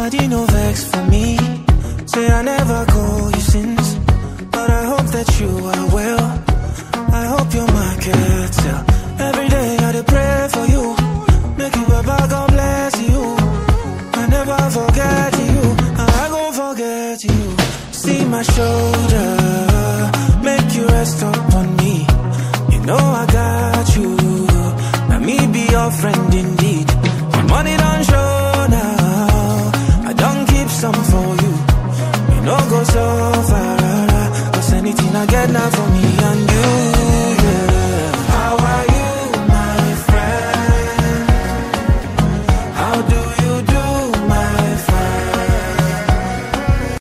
Nobody no vex for me. Say I never call you since, but I hope that you are well. I hope your market sell. Every day I dey pray for you. Make you Baba God bless you. I never forget you. I gon' forget you. See my shoulder. Make you rest upon me. You know I got you. Now me be your friend indeed. My money don't show now. I don't keep some for you. You know go so far. Cause anything I get now for me and